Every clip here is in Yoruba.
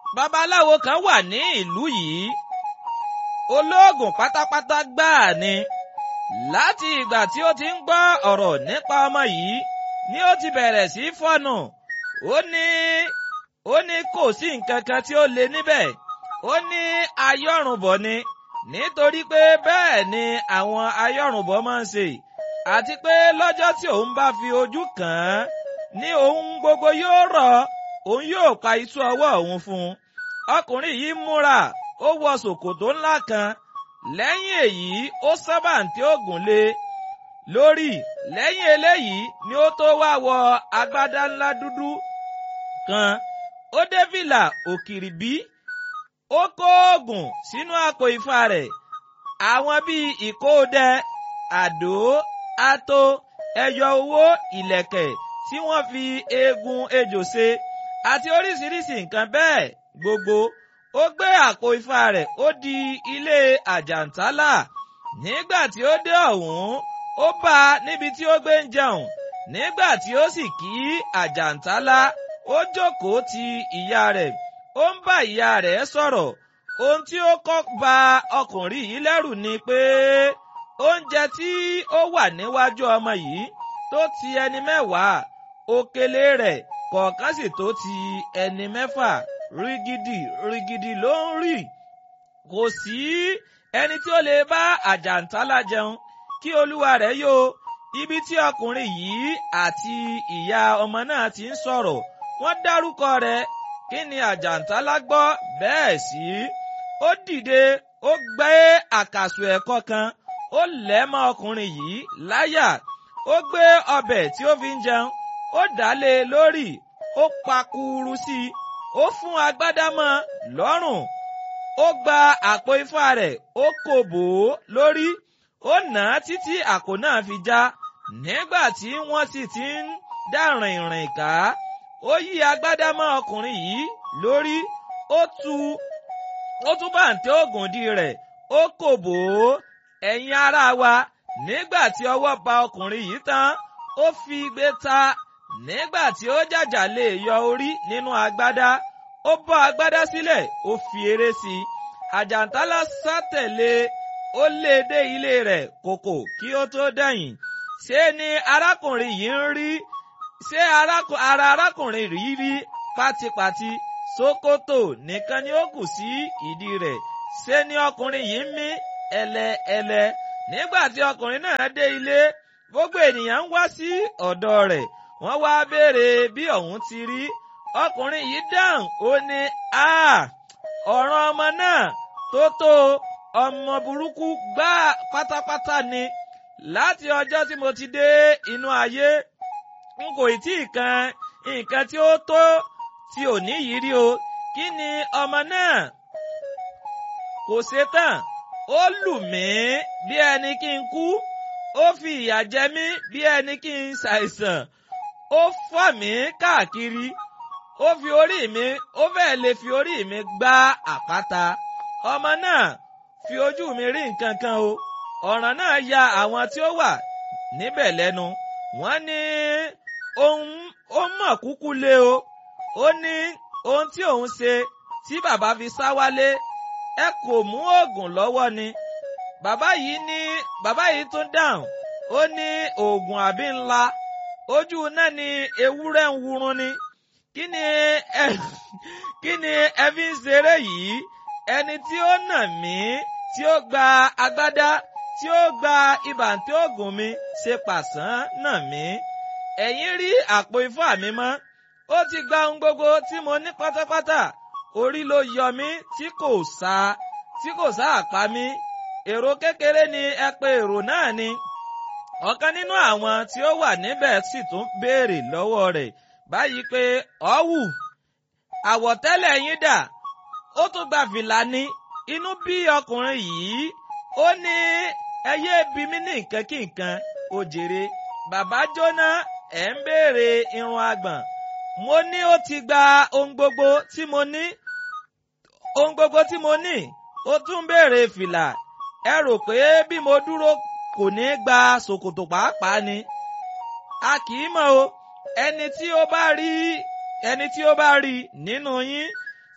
babaláwo kan wà ní ìlú yìí olóògùn pátápátá gbáà ni láti ìgbà tí ó ti ń gbọ́ ọ̀rọ̀ nípa ọmọ yìí ni ó ti bẹ̀rẹ̀ sí fọ́nù ó ní ó ní kò sí nǹkan kan tí ó le níbẹ̀ ó ní ayọ́rùnbọ̀ ni nítorí pé bẹ́ẹ̀ ni àwọn ayọ́rùnbọ̀ máa ń ṣe àti pé lọ́jọ́ tí òun bá fi ojú kàn án ní ohun gbogbo yóò rọ̀ òun yóò pa iṣu ọwọ́ òun fún un ọkùnrin yìí múra ó wọ ṣòkòtò ńlá kan lẹ́yìn èyí ó sábàǹtí ògùn lé lórí lẹ́yìn eléyìí ni ó tó wá wọ agbádá ńlá dúdú kan ó dé fìlà òkìrìbí ó kó oògùn sínú àpò ìfà rẹ̀ àwọn bíi ìkóòdẹ àdó ato ẹyọ owó ìlẹ̀kẹ̀ tí wọ́n fi eegun ejò ṣe àti oríṣiríṣi nǹkan bẹ́ẹ̀ gbogbo ó gbé àpò ifá rẹ̀ ó di ilé àjàntálà nígbà tí ó dé ọ̀hún ó bá a níbi tí ó gbé ń jẹun nígbà tí ó sì kí àjàntálà ó jókòó ti ìyá rẹ̀ ó ń bá ìyá rẹ̀ sọ̀rọ̀ ohun tí ó kọ́ bà ọkùnrin yìí lẹ́rù ni pé oúnjẹ tí ó wà níwájú ọmọ yìí tó ti ẹni mẹ́wàá òkèlè rẹ̀ kọ̀ọ̀kan sì tó ti ẹni mẹ́fà rígídì rígídì ló ń rì kò sí ẹni tí ó lè bá àjàntálá jẹun kí olúwa rẹ̀ yó ibi tí ọkùnrin yìí àti ìyá ọmọ náà ti ń sọ̀rọ̀ wọ́n dárúkọ rẹ̀ kí ni àjàntálá gbọ́ bẹ́ẹ̀ sí ó dìde ó gbé àkàsò ẹ̀kọ́ kan ó lẹ̀ mọ́ ọkùnrin yìí láyà ó gbé ọbẹ̀ tí ó fi ń jẹun ó dálé lórí ó pakuru sí i ó fún agbádá mọ́ lọ́rùn ó gba àpò ifá rẹ̀ ó kò bò ó lórí ó nà á títí àpò náà fi já nígbà tí wọ́n sì ti ń dá rìnrìn ká ó yí agbádá mọ́ ọkùnrin yìí lórí ó tú ó tún bàǹtẹ́ ògùndí rẹ̀ ó kò bò ó ẹ̀yin ará wa nígbà tí ọwọ́ ba ọkùnrin yìí tán ó fi igbe ta nígbà tí ó jàjà lè yọ orí nínú agbádá ó bọ́ agbádá sílẹ̀ ó fi eré sí i àjàntálá sá tẹ̀lé ó lé e dé ilé rẹ̀ kòkò kí ó tó dẹ̀yìn ṣé ni arákùnrin yìí ń rí ṣé ara arákùnrin yìí rí pátípátí ṣòkòtò nìkan ni ó kù sí ìdí rẹ̀ ṣé ni ọkùnrin yìí ń mí ẹlẹ́ẹlẹ́ nígbà tí ọkùnrin náà dé ilé gbogbo ènìyàn ń wá sí ọ̀dọ̀ rẹ̀ wọ́n wá béèrè bí ọ̀hún ti rí ọkùnrin yìí dáhùn ó ní a ọ̀ràn ọmọ náà tó tó ọmọ burúkú gbá pátápátá ni láti ọjọ́ tí mo ti dé inú ayé n kò tí ì kan nǹkan tí ó tó tí ò ní yìí rí o kí ni ọmọ náà kò ṣe tán ó lù mí bí ẹni kí n kú ó fi ìyà jẹ mí bí ẹni kí n ṣàìsàn ó fà mí káàkiri ó fi orí mi ó fẹ́ẹ̀ lè fi orí mi gbá àpáta ọmọ náà fi ojú mi rí nǹkan kan o ọ̀ràn náà ya àwọn tí ó wà níbẹ̀ lẹ́nu wọ́n ní ohun ó mọ̀ kúkú lé o ó ní ohun tí òun ṣe tí bàbá fi sá wálé ẹ kò mú oògùn lọ́wọ́ ni bàbá yìí ní bàbá yìí tún dáhùn ó ní oògùn àbí ńlá ojú náà ni ewúrẹ́ ń wurun ni kí ni ẹ kí ni ẹ fi ń ṣeré yìí ẹni tí ó nà mí tí ó gba agbádá tí ó gba ibàǹtí oògùn mi ṣe pàṣán nà mí ẹ̀yin rí àpò ifá mi mọ́ ó ti gba ohun gbogbo tí mo ní pátápátá orí ló yọ mí tí kò sá tí kò sá àpá mi èrò kékeré ni ẹ pé èrò náà ni ọ̀kan nínú àwọn tí ó wà níbẹ̀ sì tún béèrè lọ́wọ́ rẹ̀ báyìí pé ọ̀wù àwọ̀tẹ́lẹ̀ yín dà ó tún gba fìlà ní inú bí ọkùnrin yìí ó ní ẹ yé bí mi ní nǹkan kí nǹkan ó jèrè bàbá jóná ẹ̀ ń béèrè irun àgbọ̀n mo ní ó ti gba ohun gbogbo tí mo ní ohun gbogbo tí mo ní ó tún béèrè fìlà ẹ rò pé bí mo dúró kò ní gba ṣòkòtò pàápàá ni a kì í mọ̀ o ẹni tí ó bá rí ẹni tí ó bá rí nínú yín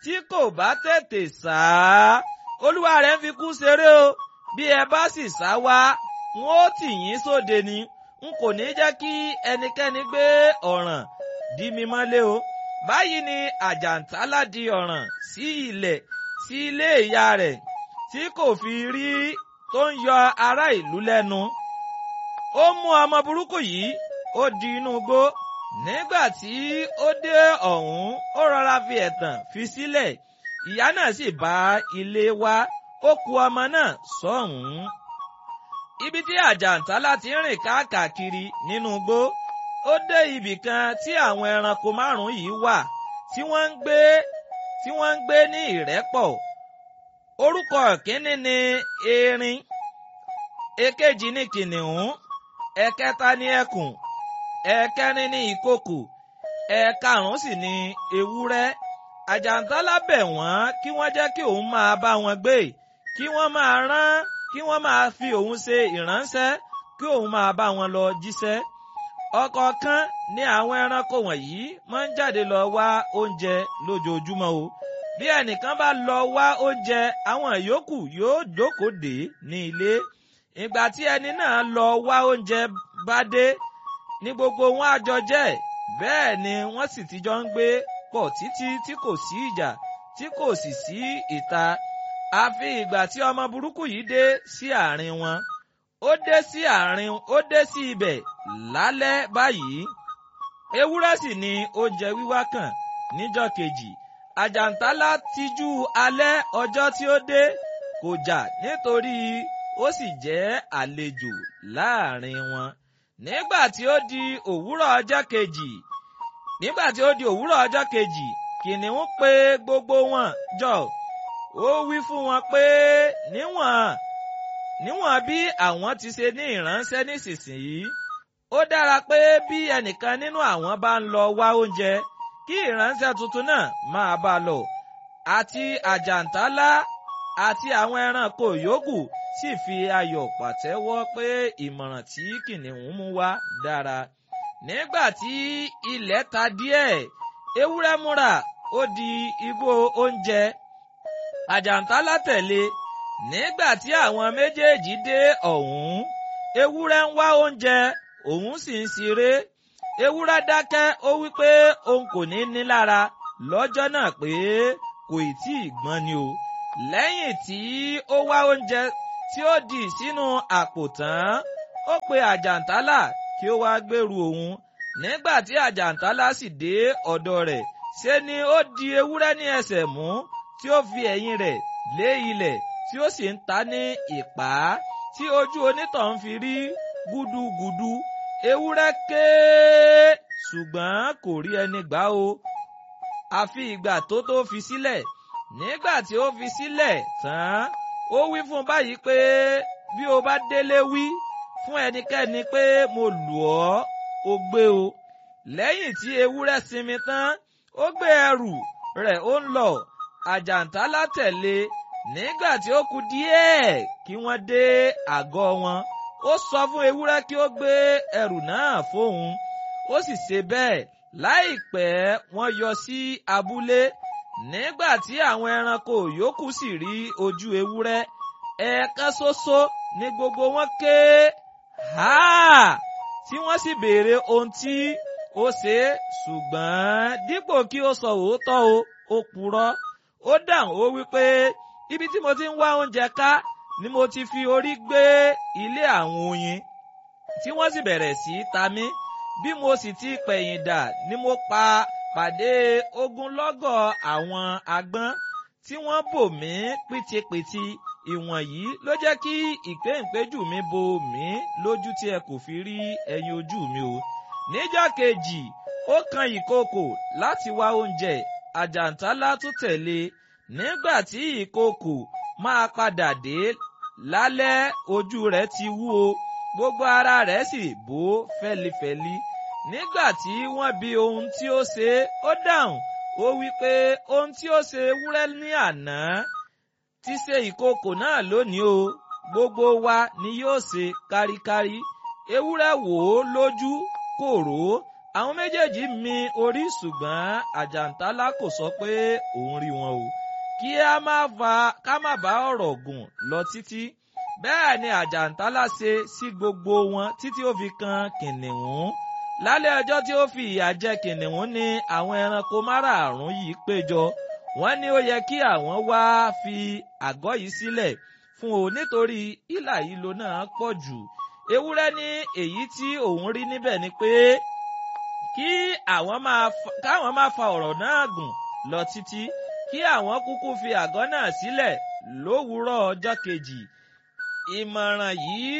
tí kò bá tètè sá olúwa rẹ̀ ń fi kú ṣeré o bí ẹ bá sì sá wá wọn ó tì yín sóde ni n kò ní jẹ́ kí ẹnikẹ́ni gbé ọ̀ràn dí mi mọ́lé o báyìí ni àjàntálá di ọ̀ràn sí ilẹ̀ sí ilé ìyá rẹ̀ tí kò fi rí tó ń yọ ará ìlú lẹ́nu ó mú ọmọ burúkú yìí ó di inú igbó nígbà tí ó dé ọ̀hún ó rọra fi ẹ̀tàn fi sílẹ̀ ìyá náà sì bá ilé wá ó ku ọmọ náà sọ́hùn-ún. ibi tí àjàntálá ti ń rìn káàkiri nínú igbó ó dé ibì kan tí àwọn ẹranko márùn-ún yìí wà tí wọ́n ń gbé tí wọ́n ń gbé ní ìrẹ́pọ̀ orúkọ kínní ni erin èkejì ni kìnìún ẹ̀kẹta ni ẹkùn ẹ̀kẹrin ni ìkokò ẹ̀karùn-ún sì ni ewúrẹ́ àjàntálá bẹ̀ wọ́n kí wọ́n jẹ́ kí òun máa bá wọn gbé kí wọ́n máa rán kí wọ́n máa fi òun ṣe ìránṣẹ́ kí òun máa bá wọn lọ jíṣẹ́ ọ̀kọ̀ọ̀kan ní àwọn ẹranko wọ̀nyí máa ń jáde lọ wá oúnjẹ lójoojúmọ́ o bí ẹnìkan bá lọ wá oúnjẹ àwọn yòókù yóò jókòó dè ní ilé ìgbà tí ẹni náà lọ wá oúnjẹ bá dé ní gbogbo wọn á jọ jẹ bẹ́ẹ̀ ni wọ́n sì ti jọ ń gbé pọ̀ títí tí kò sí ìjà tí kò sì sí ìta àfi ìgbà tí ọmọ burúkú yìí dé sí àárín wọn ó dé sí àárín ó dé sí ibẹ̀ lálẹ́ báyìí ewúrẹ́ sì ni oúnjẹ wíwá kàn níjọ́ kejì àjàntálá tijú alẹ́ ọjọ́ tí ó dé kò jà nítorí ó sì jẹ́ àlejò láàrin wọn nígbà tí ó di òwúrọ̀ ọjọ́ kejì nígbà tí ó di òwúrọ̀ ọjọ́ kejì kìnìún pè gbogbo wọn jọ ó wí fún wọn pé níwọ̀n níwọ̀n bí àwọn ti ṣe ní ìránṣẹ́ nísinsìnyí ó dára pé bí ẹnìkan nínú àwọn bá ń lọ wá oúnjẹ kí ìránṣẹ́ tuntun náà máa bá lọ àti àjàntálá àti àwọn ẹranko yòókù sì fi ayọ̀ pàtẹ́wọ́ pé ìmọ̀ràn tí kìnìún mú wá dára. nígbà tí ilẹ̀ ta díẹ̀ ewúrẹ́ múra ó di igbó oúnjẹ àjàntálá tẹ̀lé nígbà tí àwọn méjèèjì dé ọ̀hún ewúrẹ́ ń wá oúnjẹ òun sì ń ṣeré ewúrẹ́ dákẹ́ ó wí pé òun kò ní ní lára lọ́jọ́ náà pé kò ì tí ì gbọ́n ni o lẹ́yìn tí ó wá oúnjẹ tí ó dì sínú àpò tán ó pe àjàntálá kí ó wá gbèrú òun nígbà tí àjàntálá sì dé ọ̀dọ̀ rẹ̀ ṣe ni ó di ewúrẹ́ ní ẹsẹ̀ mú tí ó fi ẹ̀yìn rẹ̀ lé ilẹ̀ tí ó sì ń ta ní ìpá tí ojú onítọ̀hún fi rí gúdúgúdú ewúrẹ́ ké ṣùgbọ́n kò rí ẹni gbà o àfi ìgbà tó tó fi sílẹ̀ nígbà tí ó fi sílẹ̀ tán ó wí fún báyìí pé bí o bá délé wí fún ẹnikẹ́ni pé mo lù ọ́ o gbé o lẹ́yìn tí ewúrẹ́ sinmi tán ó gbé ẹrù rẹ̀ ó ń lọ àjàntálá tẹ̀lé nígbà tí ó kù díẹ̀ kí wọ́n dé àgọ́ wọn ó sọ fún ewúrẹ́ kí ó gbé ẹrù náà fóun ó sì ṣe bẹ́ẹ̀ láìpẹ́ wọ́n yọ sí abúlé nígbà tí àwọn ẹranko yòókù sì rí ojú ewúrẹ́ ẹ̀ẹ̀kan ṣoṣo ni gbogbo wọn ké ha tí wọ́n sì béèrè ohun tí ó ṣe é ṣùgbọ́n dípò kí ó sọ òótọ́ o ó purọ́ ó dáhùn ó wí pé ibi tí mo ti ń wá oúnjẹ ká ni mo ti fi orí gbé ilé àwọn oyin tí wọ́n sì bẹ̀rẹ̀ sí í ta mí bí mo sì ti pẹ̀yìn dà ni mo pa pàdé ogunlọ́gọ̀ àwọn agbọ́n tí wọ́n bò mí pìtìpìtì ìwọ̀nyí ló jẹ́ kí ìpéǹpéjù mi bo mí lójú tí ẹ kò fi rí ẹyin ojú mi o. níjọ́ kejì ó kan ìkookò láti wá oúnjẹ àjàntálá tún tẹ̀lé nígbà tí ìkookò máa padà dé lálẹ́ ojú rẹ̀ ti wú o gbogbo ara rẹ̀ sì bó fẹ́lifẹ́li nígbà tí wọ́n bi ohun tí ó ṣe ó dáhùn ó wí pé ohun tí ó ṣe ewúrẹ́ ní àná ti ṣe ìkookò náà lónìí o gbogbo wa ni yóò ṣe káríkárí ewúrẹ́ wò ó lójú kò rò ó àwọn méjèèjì mi orí ṣùgbọ́n àjàntálá kò sọ pé òun rí wọn o kí a má fa ká má bá ọ̀rọ̀ gùn lọ títí bẹ́ẹ̀ ni àjàntálá ṣe sí gbogbo wọn títí ó fi kan kìnìún lálẹ́ ọjọ́ tí ó fi ìyà jẹ kìnìún ni àwọn ẹranko márààrún yìí péjọ wọ́n ní ó yẹ kí àwọn wá fi àgọ́ yìí sílẹ̀ fún o nítorí ìlà ìlò náà pọ̀ jù ewúrẹ́ ní èyí tí òun rí níbẹ̀ ni pé kí àwọn máa káwọn máa fa ọ̀rọ̀ náà gùn lọ títí kí àwọn kúkú fi àgọ́ náà sílẹ̀ lówùúrọ̀ ọjọ́ kejì ìmọ̀ràn yìí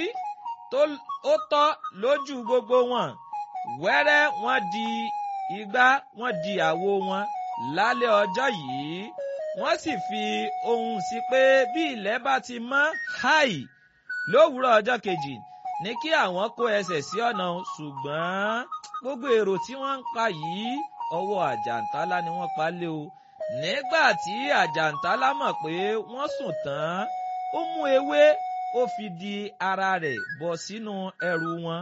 ó tọ́ lójú gbogbo wọn wẹ́rẹ́ wọ́n di igbá wọ́n di àwo wọn lálẹ́ ọjọ́ yìí wọ́n sì fi ohun sí pé bí ilẹ̀ bá ti mọ́ háì lówùúrọ̀ ọjọ́ kejì ní kí àwọn kó ẹsẹ̀ sí ọ̀nà ṣùgbọ́n gbogbo èrò tí wọ́n ń pa yìí ọwọ́ àjàntálá ni wọ́n pa lé o nígbà tí àjàntálá mọ̀ pé wọ́n sùn tán ó mú ewé ó fi di ara rẹ̀ bọ̀ sínú ẹrù wọn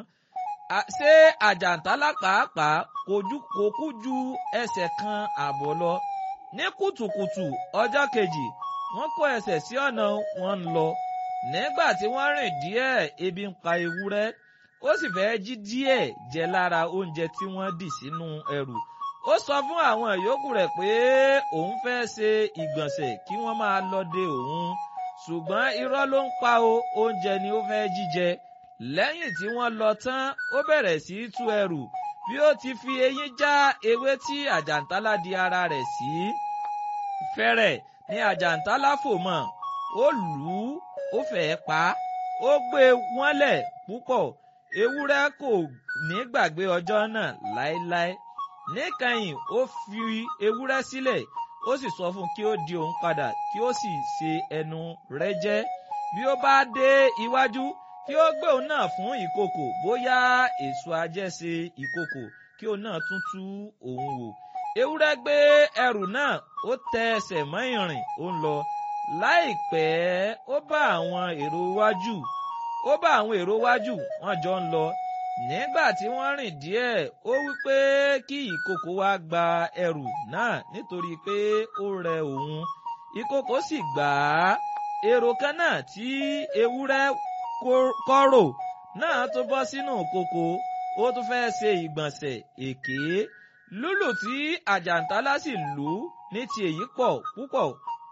ṣé àjàntálá pàápàá kò kú ju ẹsẹ̀ kan àbọ̀ lọ ní kùtùkùtù ọjọ́ kejì wọ́n kó ẹsẹ̀ sí ọ̀nà wọn ń lọ nígbà tí wọ́n rìn díẹ̀ ebi ń pa ewúrẹ́ ó sì fẹ́ jí díẹ̀ jẹ lára oúnjẹ tí wọ́n dì sínú ẹrù ó sọ fún àwọn ìyókù rẹ̀ pé òun fẹ́ ṣe ìgbọ̀nsẹ̀ kí wọ́n máa lọ de òun ṣùgbọ́n irọ́ ló ń pa o oúnjẹ ni ó fẹ́ jíjẹ lẹ́yìn tí wọ́n lọ tán ó bẹ̀rẹ̀ sí í tú ẹrù bí ó ti fi eyín já ewé tí àjàntálá di ara rẹ̀ sí fẹ́rẹ̀ ni àjàntálá fò mọ́ ó lù ú ó fẹ́ẹ́ pa á ó gbé wọ́n lẹ̀ púpọ̀ ewúrẹ́ kò ní gbàgbé ọjọ́ náà láéláé níkẹyìn ó fi ewúrẹ́ sílẹ̀ ó sì sọ fún kí ó di òun padà kí ó sì ṣe ẹnu rẹ̀ jẹ́ bí ó bá dé iwájú kí ó gbé òun náà fún ìkòkò bóyá èso ajẹ́ṣe ìkòkò kí òun náà tún tú òun wò ewúrẹ́ gbé ẹrù náà ó tẹ ẹsẹ̀ mọ́ ìrìn ó ń lọ láìpẹ́ ó bá àwọn èrò wájú ó bá àwọn èrò wájú wọ́n jọ ń lọ nígbà tí wọ́n rìn díẹ̀ ó wí pé kí ìkòkò wá gba ẹrù náà nítorí pé ó rẹ òun ìkòkò sì gbà á èrò kan náà tí ewúrẹ́ kọ́rò náà tó bọ́ sínú kòkò ó tún fẹ́ ṣe ìgbọ̀nsẹ̀ èké lúlù tí àjàntálá sì lù ú ní ti èyí pọ̀ púpọ̀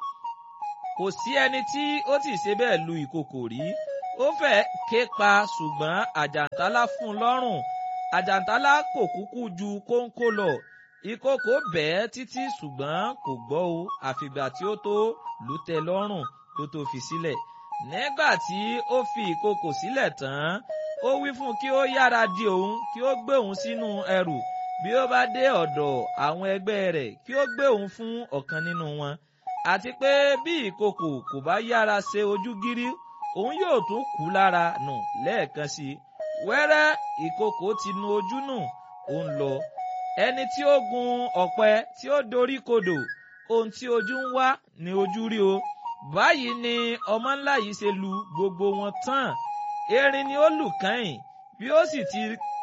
kò sí ẹni tí ó ti ṣe bẹ́ẹ̀ lu ìkòkò rí ó fẹ́ ké pa ṣùgbọ́n àjàntálá fún un lọ́rùn àjàntálá kò kúkú ju kóńkó lọ ìkòkò bẹ́ẹ̀ títí ṣùgbọ́n kò gbọ́ o àfìgbà tí ó tó lù ú tẹ́ lọ́rùn tó tó fi sílẹ̀ nígbà tí ó fi ìkòkò sílẹ̀ tán ó wí fún kí ó yára di òun kí ó gbé òun sínú ẹrù bí ó bá dé ọ̀dọ̀ àwọn ẹgbẹ́ rẹ̀ kí ó gbé òun fún ọ̀kan nínú wọn àti pé bí ìkòkò kò bá yára ṣe ojú gírí òun yóò tún kú lára nù lẹ́ẹ̀kan sí i wẹ́rẹ́ ìkòkò ti nu ojú nù ó ń lọ ẹni tí ó gun ọ̀pẹ tí ó dorí kodò ohun tí ojú ń wá ni ojú rí o báyìí ni ọmọ ńlá yìí ṣe lu gbogbo wọn tán erin ni ó lù kẹ́yìn bí ó sì ti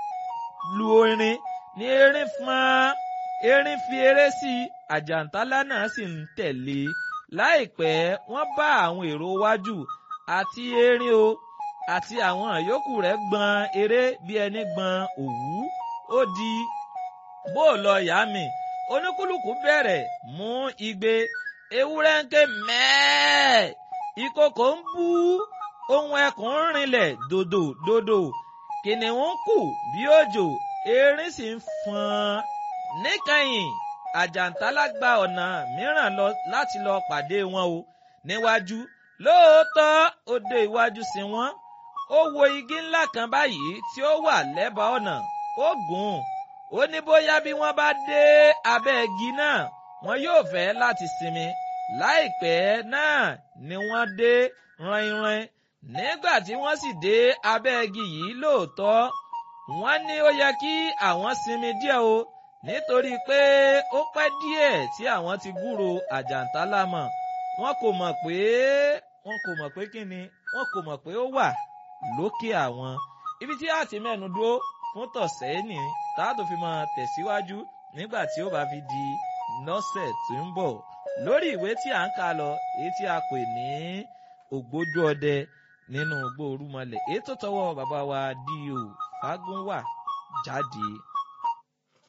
lu erin ni erin fọ́n erin fi eré sí i àjàntálá náà sì ń tẹ̀lé láìpẹ́ wọ́n bá àwọn èrò wájú àti erin o àti àwọn yòókù rẹ̀ gbọ́n eré bí ẹni gbọ́n òwú ó di bó lọ yá mi oníkúlùkù bẹ̀rẹ̀ mú igbe ewúrẹ́ ń ké mẹ́ẹ̀ ìkòkò ń bú ohun ẹkùn ń rinlẹ̀ dòdò dòdò kìnìún ń kù bí òjò erin sì ń fọn níkẹyìn àjàntálá gba ọ̀nà mìíràn lọ láti lọ pàdé wọn o níwájú lóòótọ́ ó dé iwájú sí wọn ó wo igi ńlá kan báyìí tí ó wà lẹ́bàá ọ̀nà ó gùn ó ní bóyá bí wọ́n bá dé abẹ́ igi náà wọn yóò fẹ́ láti sinmi láìpẹ́ náà ni wọ́n dé ràìnràìn nígbà tí wọ́n sì dé abẹ́ igi yìí lóòótọ́ wọ́n ní ó yẹ kí àwọn sinmi díẹ̀ o nítorí pé ó pẹ́ díẹ̀ tí àwọn ti gúrò àjàntálá mọ̀ wọn kò mọ̀ pé wọn kò mọ̀ pé kí ni wọn kò mọ̀ pé ó wà lókè àwọn ibi tí a ti mẹ́nu dúró fún tọ̀sẹ̀ ní táàtò fi máa tẹ̀síwájú nígbà tí ó bá fi di lọ́sẹ̀ tó ń bọ̀ lórí ìwé tí à ń kà lọ èyí tí a pè ní ògbójú ọdẹ nínú igbó orúmọlẹ̀ èyí tó tọwọ́ bàbá wa D.O. Fágúnwà jáde